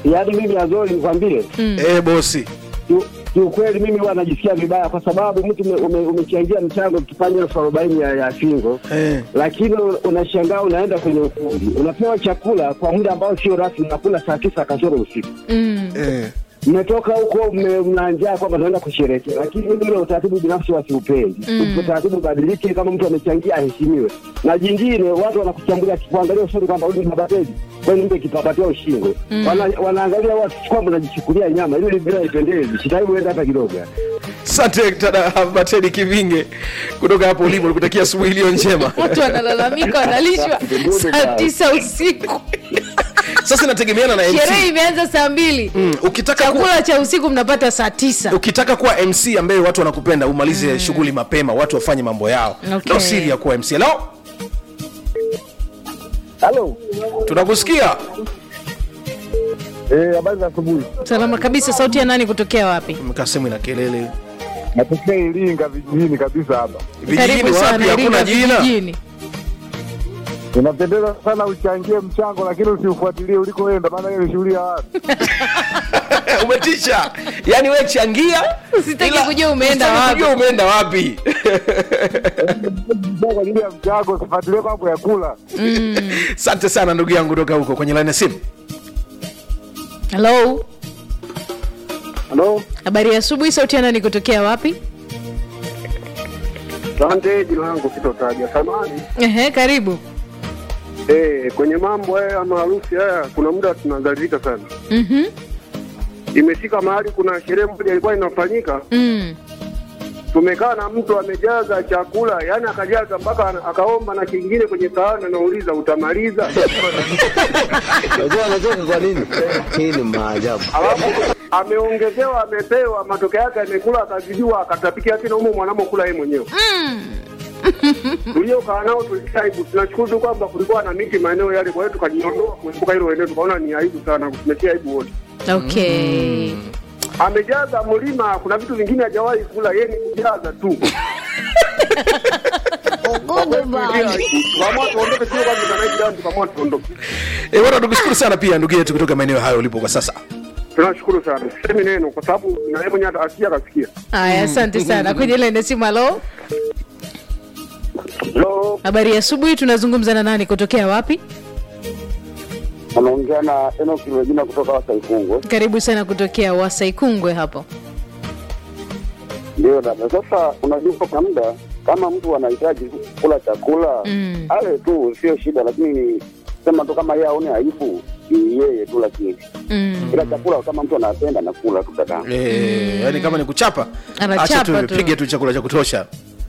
yaani mimi Azori nikwambie Eh, bosi ki- kiukweli mimi huwa najisikia vibaya kwa sababu mtu ume- ume- umechangia mchango ukifanya elfu arobaini ya, ya fingo Eh. lakini unashangaa unaenda kwenye ukumbi unapewa chakula kwa muda ambao sio rasmi, unakula saa tisa kasoro usiku eh. mmetoka huko mme- mna njaa kwamba naenda kusherehekea, lakini mimi ule utaratibu binafsi wasiupendi. Mm. Utaratibu ubadilike, kama mtu amechangia aheshimiwe. Na jingine, watu wanakuchambulia kuangalia usoni kwamba huyu ni babateli, kwani mpe kipapatia ushingo. Wana, wanaangalia watu kwamba unajichukulia nyama, hilo bila ipendezi, sitaki uende hata kidogo. Asante dada Batedi Kivinge kutoka hapo ulipo, nikutakia asubuhi iliyo njema. watu wanalalamika wanalishwa saa tisa usiku Sasa inategemeana na sherehe MC. imeanza saa mbili Mm, ukitaka ku, chakula cha usiku mnapata saa tisa ukitaka kuwa MC ambaye watu wanakupenda umalize shughuli mapema, watu wafanye mambo yao. Okay. Ndio siri ya kuwa MC. Hello? Halo, Tunakusikia. eh, habari za asubuhi. salama kabisa sauti ya nani kutokea wapi Mkaa sehemu ina kelele. Natokea Iringa vijijini kabisa hapa. Vijijini karibu wapi sana hakuna Iringa jina? vijijini Inapendeza sana uchangie mchango, lakini usiufuatilie ulikoenda, maana hiyo ni shughuli ya watu. Umetisha. Yaani wewe changia Usitaki ila- kujua umeenda usitaki wapi. kujua umeenda wapi. Kwa ajili ya mchango, usifuatilie mambo ya kula. Asante sana ndugu yangu kutoka huko kwenye line ya simu. halo Halo, habari ya asubuhi sauti ya nani kutokea wapi asante. Jina langu sitotaja, samani. Ehe, karibu Eh, kwenye mambo haya ya maharusi haya kuna muda tunadhalilika sana. Mhm. Imefika mahali kuna sherehe moja ilikuwa inafanyika Mm. tumekaa na mtu amejaza chakula, yani akajaza mpaka ana- akaomba na kingine kwenye sahani, anauliza utamaliza? Unajua anacheka kwa nini? Hii ni maajabu. Alafu ameongezewa, amepewa, matokeo yake amekula, akazidiwa, akatapikia tena humo mwanamokula yeye mwenyewe. Tuliokaa nao tulitia aibu. Tunashukuru tu kwamba kulikuwa na miti maeneo yale, kwa hiyo tukajiondoa kuepuka hilo eneo, tukaona ni aibu sana, tumetia aibu wote. okay Amejaza mlima, kuna vitu vingine hajawahi kula, yeye ni kujaza tu. Tukaamua tuondoke, sio kwamba tunaishi ndani, tukaamua tuondoke. Eh, bwana tukushukuru sana pia ndugu yetu kutoka maeneo hayo ulipo kwa sasa. Tunashukuru sana, sisemi neno kwa sababu na yeye mwenyewe asikia akasikia. haya asante sana kwenye ile simu halo Hello, habari ya asubuhi tunazungumza na nani kutokea wapi anaongea na Enoch Regina kutoka Wasaikungwe. karibu sana kutokea wasaikungwe hapo Ndio dada, sasa unajua kwa muda kama mtu anahitaji kula chakula Mm. ale tu, sio shida, lakini ni sema tu kama yeye aone aibu ni yeye tu, lakini mm. ila chakula kama mtu anapenda nakula tu dada. Eh, yani kama ni kuchapa Anachapa acha tu tu. pige tu chakula cha kutosha.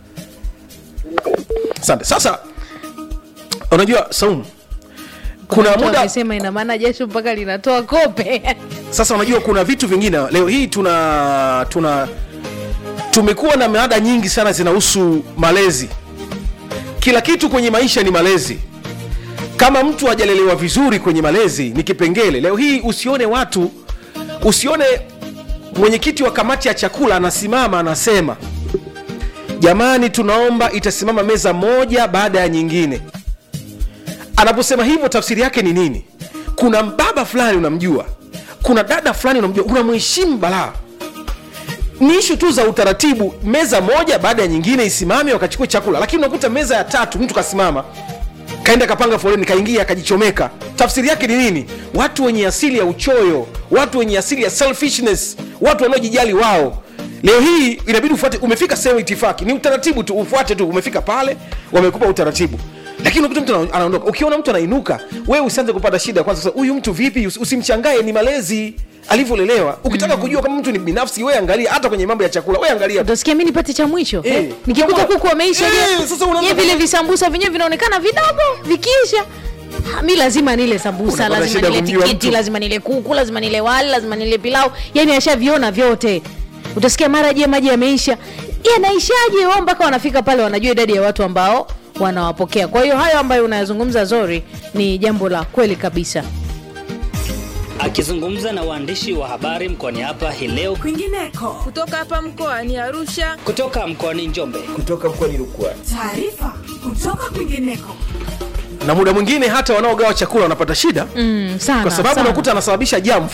Asante. Sasa unajua Saumu kuna Mtu muda amesema ina maana jasho mpaka linatoa kope sasa unajua kuna vitu vingine leo hii tuna tuna tumekuwa na mada nyingi sana zinahusu malezi kila kitu kwenye maisha ni malezi kama mtu hajalelewa vizuri kwenye malezi ni kipengele leo hii usione watu usione mwenyekiti wa kamati ya chakula anasimama anasema jamani tunaomba itasimama meza moja baada ya nyingine anaposema hivyo tafsiri yake ni nini kuna baba fulani unamjua kuna dada fulani unamjua unamheshimu balaa ni ishu tu za utaratibu meza moja baada ya nyingine isimame wakachukua chakula lakini unakuta meza ya tatu mtu kasimama kaenda kapanga foleni kaingia akajichomeka tafsiri yake ni nini watu wenye asili ya uchoyo watu wenye asili ya selfishness watu wanaojijali wao leo hii inabidi ufuate umefika sehemu itifaki ni utaratibu tu ufuate tu umefika pale wamekupa utaratibu lakini unakuta mtu ana- anaondoka ukiona mtu anainuka wewe usianze kupata shida kwanza sasa, huyu mtu vipi Usi- usimshangae ni malezi alivyolelewa ukitaka kujua kama mtu ni binafsi we angalia hata kwenye mambo ya chakula we angalia utasikia mi nipate cha mwisho Eh. eh. nikikuta Kama- kuku wameisha Eh, je? sasa unaanza je vile kufanya- visambusa vyenyewe vinaonekana vidogo vikiisha Ha, mi lazima nile sambusa Unapata lazima shida nile kumjua tikiti mtu. lazima nile kuku lazima nile wali lazima nile pilau yani ashaviona vyote utasikia mara je maji yameisha yanaishaje wao mpaka wanafika pale wanajua idadi ya watu ambao wanawapokea kwa hiyo hayo ambayo unayazungumza zori ni jambo la kweli kabisa Akizungumza na waandishi wa habari mkoani hapa hii leo kwingineko kutoka hapa mkoani Arusha. kutoka mkoani Njombe, taarifa kutoka kwingineko na muda mwingine hata wanaogawa chakula wanapata shida mm, sana kwa sababu sana. unakuta anasababisha jamu